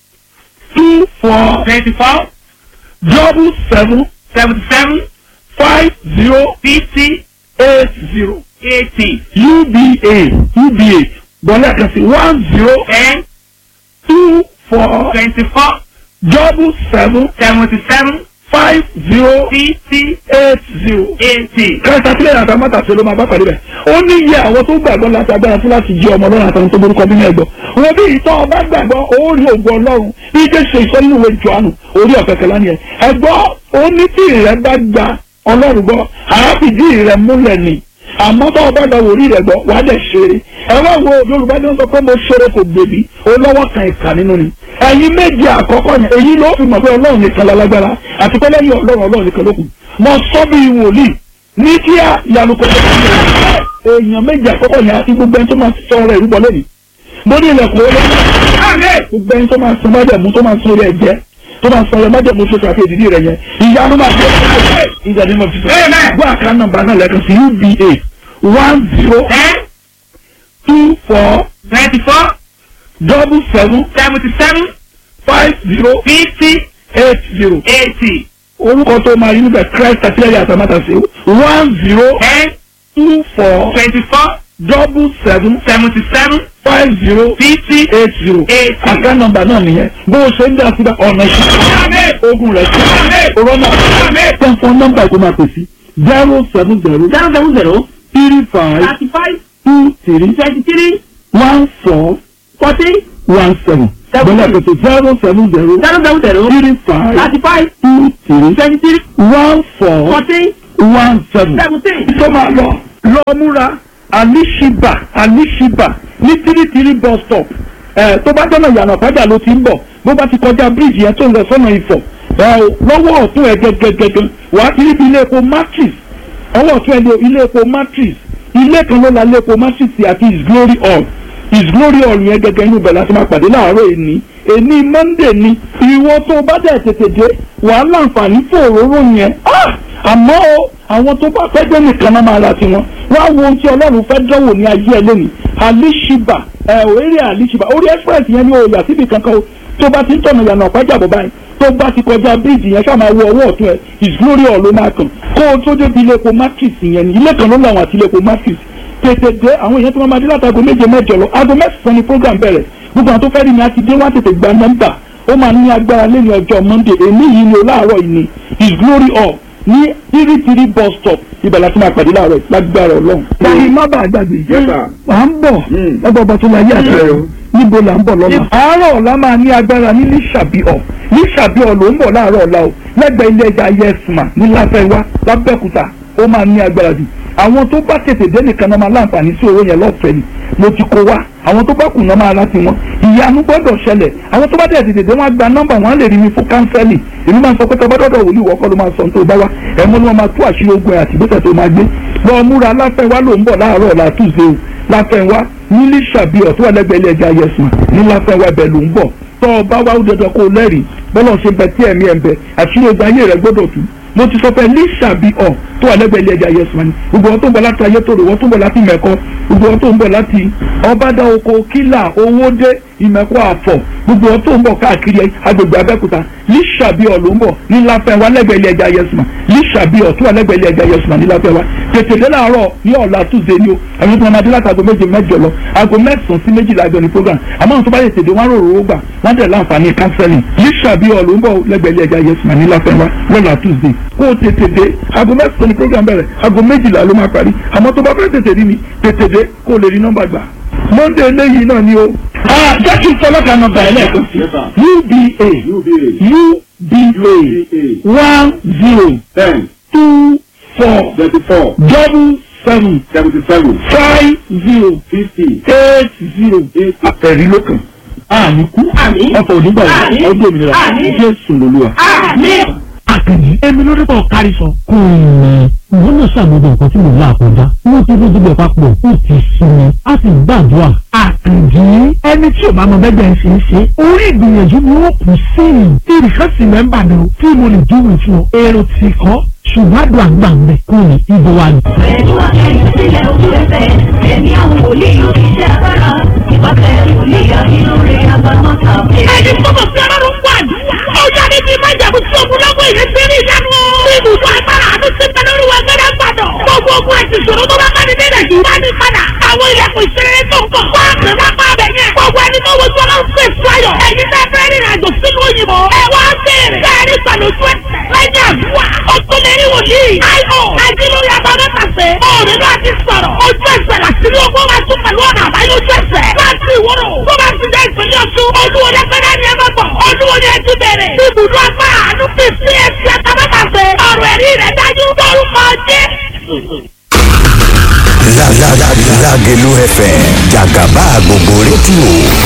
two four twenty-four double seven seventy-seven five zero fifty eight zero eighty uba uba bọ́lá kan sí one zero ten two four twenty-four double seven seventy-seven five zero fifty eight zero. eighty. kẹta sílẹ̀ àtàwọn mọ́tàṣe ló máa bá pàdé bẹ̀. ó ní iye àwọn tó gbàgbọ́ láti agbára fún láti jí ọmọ ọlọ́run àtàwọn tó borúkọ bí ní ẹgbọ́. wọn bí ìtọ́ ọba gbàgbọ́ ó rí ògùn ọlọ́run bí jẹ́ ṣe ìsọ nínú ìwé jọ̀ánù orí ọ̀kẹ́kẹ́ lánìí ẹ̀. ẹgbọ́ ó ní tí ìrẹ́ bá gba ọlọ́run gbọ́ àáfìdí ìrẹ́ múlẹ̀ ni àmọ́ tó ọba gba wòlíì rẹ̀ gbọ́ wàá dẹ̀ ṣeré. ẹ wá wo yorùbá ní wọ́n sọ pé mo ṣeré kò gbèbí olówó kan ìkà nínú ni. ẹ̀yin méje àkọ́kọ́ yẹn èyí ló fi mọ̀ pé ọlọ́run nìkan lálágbára àti pé lẹ́yìn ọlọ́run ọlọ́run nìkan ló kù. mo sọ bí wòlíì ní kí á ìyanu kò tẹ̀lé èèyàn méjì àkọ́kọ́ yẹn àti gbogbo ẹni tó máa sọ ọ̀rọ̀ ìrúbọ lónìí mo ní ilẹ̀kùn olóyún gbogbo ẹni tó máa sọ májẹ̀mú tó máa sọ orí ẹ̀jẹ̀ tó máa sọ ọ̀rọ̀ májẹ̀mú tó ṣàfihàn ìdílé rẹ̀ yẹn ìyanu máa ṣe é ìjà ni mo fi sọ gbọ́ àká nọ́mbà náà lẹ́ẹ̀kan sí uba one zero ten two four twenty-four double seven seventy-seven five zero fifty eight zero eighty orúkọ tó máa yí níbẹ̀ christ àtìlẹ́yìn àtàmátàsí one zero ten two four twenty-four double seven seventy-seven five zero fifty eight zero eighty. àká nọ́mbà náà nìyẹn bó o ṣe ń dá síbẹ̀ ọ̀nà ìṣẹ́ ogun rẹ̀ sí rọ́nà tẹ̀sán nọ́mbà tó máa pè sí zero seven zero zero seven zero three five thirty-five two three twenty-three one four forty one seven bọ́lá pèsè zero seven zero zero seven zero three five thirty-five two three twenty-three one four forty one seven. seventeen. tó máa lọ lọ múra alishiba alishiba ní tírítírí bus stop ẹ tó bá dọ́nà ìyànà pàjá ló ti ń bọ̀ bó bá ti kọjá bíríìjì yẹn tó ń lọ sọ́nà ìfọ̀ ẹ o lọ́wọ́ ọ̀tún ẹ gẹ́gẹ́gẹ́gẹ́ wàá ti rí bí ilé epo matrix ọwọ́ ọ̀tún ẹ ní ilé epo matrix ilé kan ló la ilé epo matrix àti his glory hall his glory hall yẹn gẹ́gẹ́ inú bẹ̀ láti máa pàdé láàárọ̀ èní èní monday ni ìwọ tó bá dẹ̀ tètè dé wàá láǹfààní fún òróró yẹn Ah! àmọ́ o àwọn tó bá fẹ́ dé nìkan náà máa ra tiwọn wá wo ohun tí ọlọ́run fẹ́ dánwò ní ayé ẹ lónìí alishiba ẹ ò eré alishiba orí express yẹn ní oyà síbi kankan o tó bá ti ń tọ̀nà ìyànà ọ̀pájà bọ̀ báyìí tó bá ti kọjá bíríìjì yẹn ṣáà máa wo ọwọ́ ọ̀tún ẹ his glory hall ló máa kàn kó o tó débi ilé epo matrix yẹn ní ilé kan ló làwọn àti ilé epo matrix tètè dé àwọn èèyàn tí wọ́n máa dé láti aago méje mẹ́jọ lọ aago mẹ́sàn-án ni program bẹ̀rẹ̀ gbogbo àwọn tó fẹ́ rí ni a ti dé wọ́n á tètè gba nọ́mbà ó máa ní agbára lẹ́yìn ọjọ́ monday èmi yìí ni o láàárọ̀ yìí ni his glory hall ní tírítírí bus stop ibẹ̀ láti máa pàdé láàárọ̀ yìí lágbára ọlọ́run. báyìí má bàa gbàgbé à ń bọ̀ lọ́gbọ̀ ọba tó láyé àtẹ̀rẹ̀ níbo là ń bọ̀ lọ́la. àárọ̀ ọ̀la máa ní agbára ní lísàbíọ̀ lísàbíọ̀ ló ń bọ̀ láàárọ̀ ọ̀la o lẹ́gbẹ̀ẹ́ ilé ẹja yẹsùmá ní láfẹ́wá lábẹ́kúta ó máa ní agbára jù àwọn tó bá tètè dé nìkan náà máa láǹfààní sí owó yẹn lọ́fẹ̀ẹ́ ni mo ti kó wá àwọn tó bá kù náà máa láti wọn ìyanu gbọ́dọ̀ ṣẹlẹ̀ àwọn tó bá tètè dé wọn á gba nọ́mbà wọn á lè rí mi fún kánsẹ́lì èmi máa ń sọ pé tọ́ bá dọ́dọ̀ wòlíì wọ́kọ́ ló máa sọ tó bá wá ẹ̀mọ́ ni wọ́n máa tú àṣírí ogun ẹ̀ àti ìgbésẹ̀ tó máa gbé lọ múra láfẹ́wá ló ń bọ̀ láàárọ̀ ọ̀la túnṣe o láfẹ́wá nílí ṣàbí ọ̀tún ẹlẹ́gbẹ̀ẹ́ ilé ẹja yẹsùn ní láfẹ́wá ibẹ̀ ló ń bọ̀ tọ́ ọ bá wá ó dandan kó o lẹ́rìí bọ́lọ̀ ṣe bẹ tí ẹ̀mí ẹ̀ ń bẹ àṣírí ogun ayé rẹ̀ gbọ́dọ̀ tú mo ti sọ fẹ́ lísàbí ọ̀ tó wà lẹ́gbẹ̀ẹ́ ilé ẹja yẹsùn ni gbogbo wọn tó ń bọ̀ láti ayé tòrò wọn tó ń bọ̀ láti mẹ́kọ gbogbo wọn tó ń bọ̀ láti ọbàdà oko kílà owódé ìmẹ̀kọ àfọ̀ gbogbo wọn tó ń bọ̀ káàkiri agbègbè abẹ́kúta lísàbí ọ̀ ló ń bọ̀ ní láfẹ́wá lẹ́gbẹ̀ẹ́ ilé ẹja yẹsùn lísàbí ọ̀ tó wà lẹ́gbẹ̀ẹ́ ilé ẹja yẹsùn ní láfẹ́wá tètè dé láàárọ̀ ní ọ̀la túnṣe ni o àwọn tó máa dé láti aago méje mẹ́jọ lọ aago mẹ́sàn-án sí méjìlá àjọ ní program àmọ́ àwọn tó bá yẹ tètè wọn rò rò gbà wọ́n tẹ̀ láǹfààní counseling lísàbí ọ̀ ló ń bọ̀ lẹ́gbẹ̀ẹ́ ilé ẹja yẹsùn ní láfẹ́wá lọ́la túnṣe kó o tètè dé aago mẹ́sàn-án ní program bẹ̀rẹ̀ aago méjìlá ló máa parí àmọ́ tó bá fẹ́ tètè rí mi tètè dé kó o lè rí nọ́mbà gbà monday eléyìí náà ni o. jẹ́ kí n sọ lọ́kàn nọ́mbà ẹ̀ lẹ́ẹ̀kan sí uba uba one zero ten two four twenty-four double seven seventy-seven five zero fifty eight zero ẹ̀rí ló kàn. àmì kú ọkọ̀ onígbà yìí ọdún òmìnira jésù lolúwa. àkànní èmi ló dẹ́pọ̀ kárí sọ. kò ní ìwọ náà ṣàmúlò nǹkan tí mò ń là kọjá wọ́n ti fojú bẹ̀ papọ̀ ó ti sinmi a sì gbàdúrà. àkànjí ẹni tí ò bá mọ bẹ́ẹ̀ ń ṣe é ṣe orí ìgbìyànjú ni wọ́n kù sí i. tí ìrìkà sì mẹ́mbà ni o tí mo lè dúró fún ọ èrò tì kọ́ ṣùgbọ́n àdúrà gbà ń bẹ̀ kó ní ibo wa ni. pẹ̀lú akẹ́yìn sílẹ̀ ojú ẹsẹ̀ ẹ̀mí àwọn wòlíì iṣẹ́ agbára ìpàtẹ wòlíì ìlú bá ní padà àwọn ilẹ̀kùn ìṣeré tó ń bọ̀ wá pè wá pa abẹ yẹn gbogbo ẹni tó wojú ọlọ́run fún èso ayọ̀ ẹ̀yin tẹ́ fẹ́ rìnrìn àjò sínú òyìnbó ẹ wá bèèrè bẹ́ẹ̀ni pẹ̀lú ojú ẹsẹ̀ lẹ́yìn àdúrà ó tún lè rí wòlíì io ajílórí abamẹ́tàsẹ́ òòrùn náà ti sọ̀rọ̀ ojú ẹsẹ̀ láti rí owó máa tún pẹ̀lú ọ̀nà àbáyọ ojú ẹsẹ̀ láti ìwúrò tó bá ti jẹ́ ìpínlẹ̀ ọ̀tún olúwo lẹ́gbẹ̀rẹ́ ni ẹ bá bọ̀ olúwo ni ẹ ti bẹ̀rẹ̀ ibùdó agbára àánú fi sí ẹsẹ̀ àtàmẹ́tàsẹ́ ọ̀rọ̀ ẹ̀rí rẹ̀ dájú lórúkọ jẹ́ Lágẹ̀lú FM jàgàbá gbogbo rédíò